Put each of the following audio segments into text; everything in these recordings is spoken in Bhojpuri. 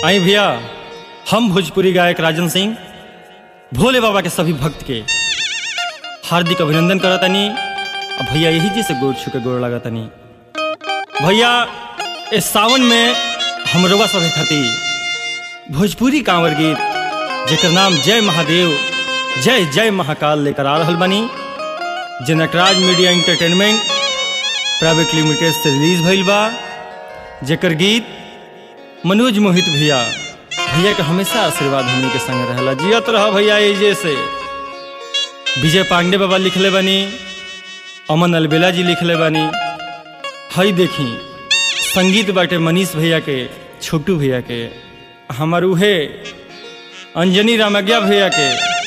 आई भैया हम भोजपुरी गायक राजन सिंह भोले बाबा के सभी भक्त के हार्दिक अभिनंदन करतनी अब भैया यही जी से गोड़ छू के गोड़ लगतनी भैया इस सावन में हम रउआ सभे खातिर भोजपुरी कांवर गीत जेकर नाम जय महादेव जय जय महाकाल लेकर आ रहल बनी जे Nataraj media entertainment private limited से रिलीज भइल बा जेकर गीत मनोज मोहित भैया भैया के हमेशा आशीर्वाद हमनी के संग रहला जियत रह भैया एजे से विजय पांडे बाबा लिखले बनी अमन अलबेला जी लिखले बनी हई देखी संगीत बाटे मनीष भैया के छोटू भैया के हमर उहे अंजनी रामज्ञा भैया के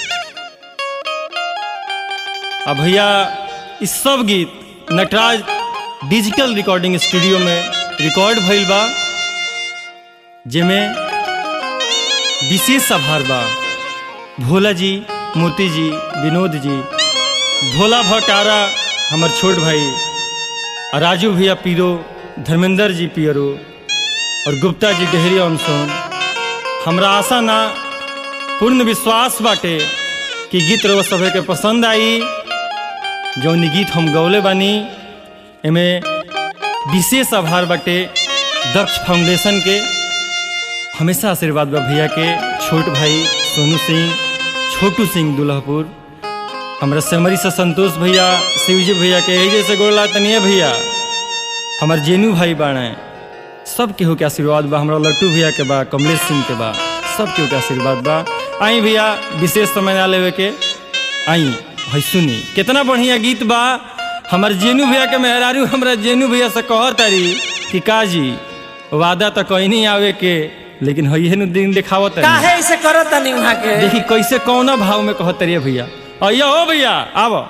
आ भैया इस सब गीत नटराज डिजिटल रिकॉर्डिंग स्टूडियो में रिकॉर्ड भइल बा जेमे विशेष आभार बा भोला जी मोती जी विनोद जी भोला भटारा हमर छोट भाई आ राजू भैया पीरो धर्मेंद्र जी पियरो और गुप्ता जी डेहरी अनसोन हमरा आशा ना पूर्ण विश्वास बाटे कि गीत रउआ सभे के पसंद आई जौन गीत हम गौले बानी एमे विशेष आभार बाटे दक्ष फाउंडेशन के हमेशा आशीर्वाद बा भैया के छोट भाई सोनू सिंह छोटू सिंह दुल्हपुर हमरा सेमरी से संतोष भैया शिवजी भैया के यही जैसे गोला तनिए भैया हमार जेनू भाई बाणे सब केहू के आशीर्वाद बा हमरा लट्टू भैया के बा कमलेश सिंह के बा सब केहू के आशीर्वाद बा आई भैया विशेष समय ना लेवे के आई है सुनी कितना बढ़िया गीत बा हमार जेनू भैया के मेहरारू हमरा जेनू भैया से कहत तारी कि काजी वादा तो कहीं नहीं आवे के लेकिन है नु दिन दिखावत तारी काहे ऐसे करत तनी वहां के देखी कैसे कौना भाव में कहत तारी भैया अयो हो भैया आव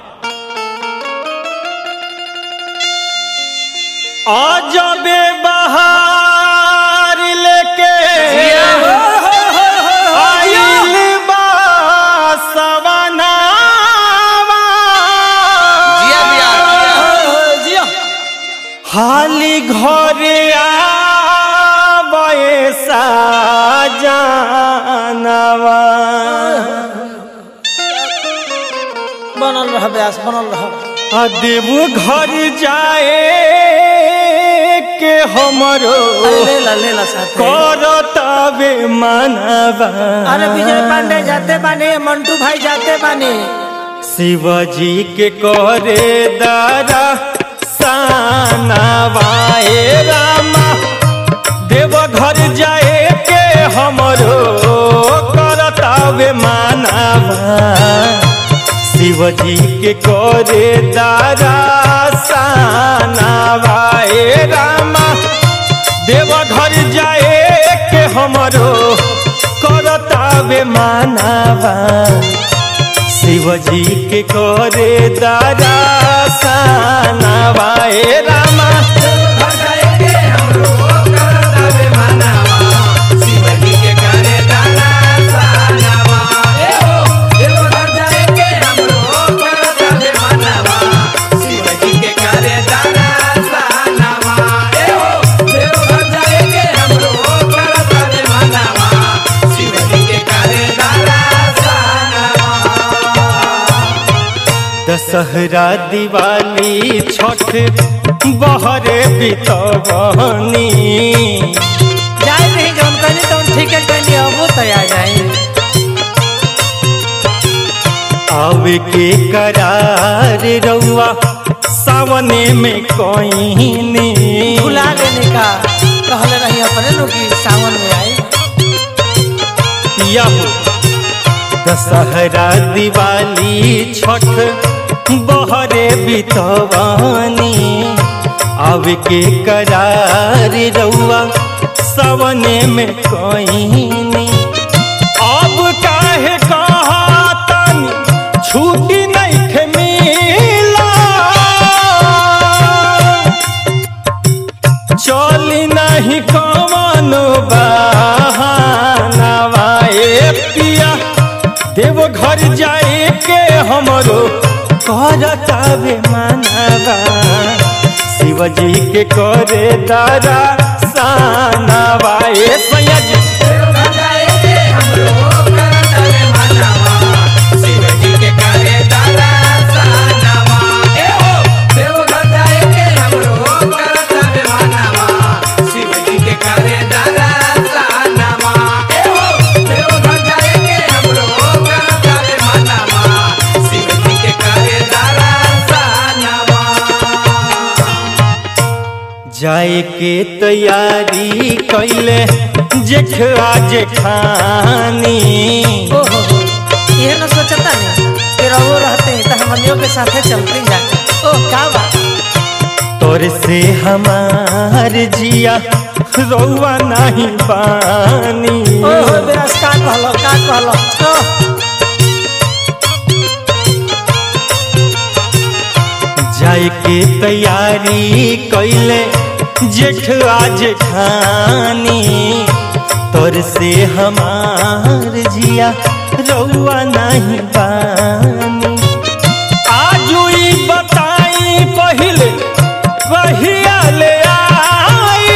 अजबे बहार लेके आइल बा सवनावा। जिया बिया जिया हाली घरे आवे साजनवा बनल रह ब्यास बनल रह आ देव घर जाए के हमरो अरे ले ला ले ला साथे करतावे मनवा अरे विजय पांडे जाते बानी मंटू भाई जाते बानी शिवजी के करे दारा सानवाए रामा देव घर जाए के हमरो करतावे मानवा शिवजी के करे दारा सानवाए रामा देव घर जाए के हमरो करतावे मानवा शिवजी के करे दारा सानवाए रामा दशहरा दिवाली छठ बहरे बितवनी जाए नहीं जौन कहनी तौन ठीक है कहनी अब तो आ जाए आवे के करार रउआ सावने में कोईनी भुला लेने का कहले रही अपने नु कि सावन में आई पिया हो दशहरा दिवाली छठ बहरे बितवानी आवे के करार रउआ सवने में कोईनी अब काहे कहतन छुट्टी नहीं खे मिला चली नहीं कवनो बहानवा ए पिया देव घर जाए के हमरो करतावे मानवा शिवजी के करे दारा सानवा ए सैया जी जाए के तैयारी कैले जेठा जेठानी ओहो हो ये न सोचता नहीं कि रहो रहते तो हमनियों के साथे चलते जाके ओह का बात तोर से हमार जिया रौआ नहीं पानी ओहो बेरस का कहलो का कहलो ओह जाए के तैयारी कैले जेठा जेठानी तोर से हमार जिया रौआ नहीं पानी आजू ई बताई पहिले कहिया ले आई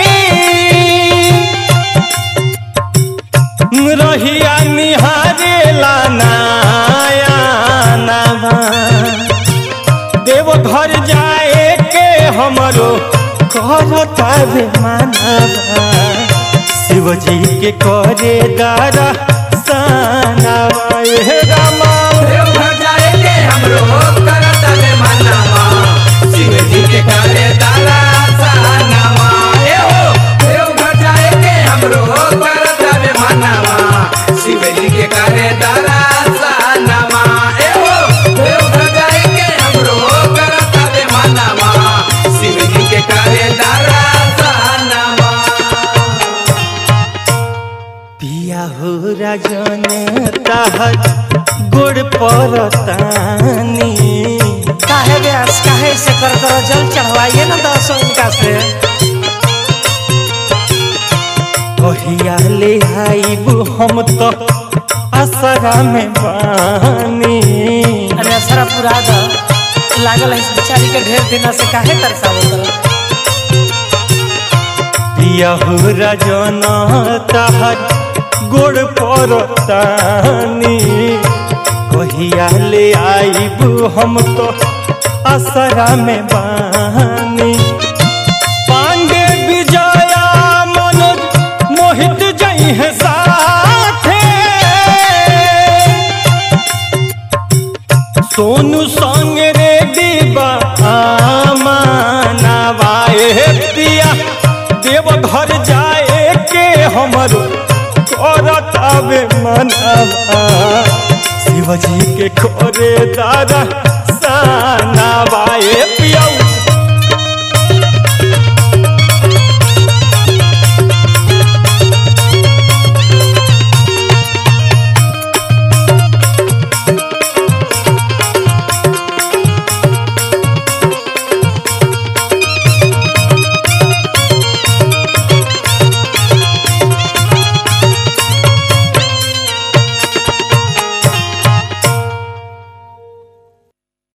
रहिया निहारे लानाया नवा देव घर जाए के हमरो करता रे मानवा शिव जी के करे दारा सानवा हे रामा देवघर जाएंगे हमरो करत में मनावा शिव जी के करे दारा सनावा ए हो देवघर जाएंगे हमरो करत में मनावा शिव जी के करे दारा सनावा ए हो देवघर जाएंगे हमरो करत में मनावा शिव जी के करे दारा सनावा पिया हो राजन ताहर गोड़ परतानी काहे बेरस काहे से कर करो जल चढ़वाइए ना दसों इनका से कहिया ले आईबू हम तो असरा में बानी अरे असरा पूरा द लागल है इस बेचारी के ढेर दिन से काहे तरसावत रहो पिया हो राजन ताहर गोड़ परतानी कहिया ले आईबू हम तो असरा में बानी पांडे विजया मनोज मोहित जई है साथे सोनू संग रे डिबा मानवाए पिया देव घर जाए के हमरो करत आवे मनवा शिवजी के खोरे दारा सानवाए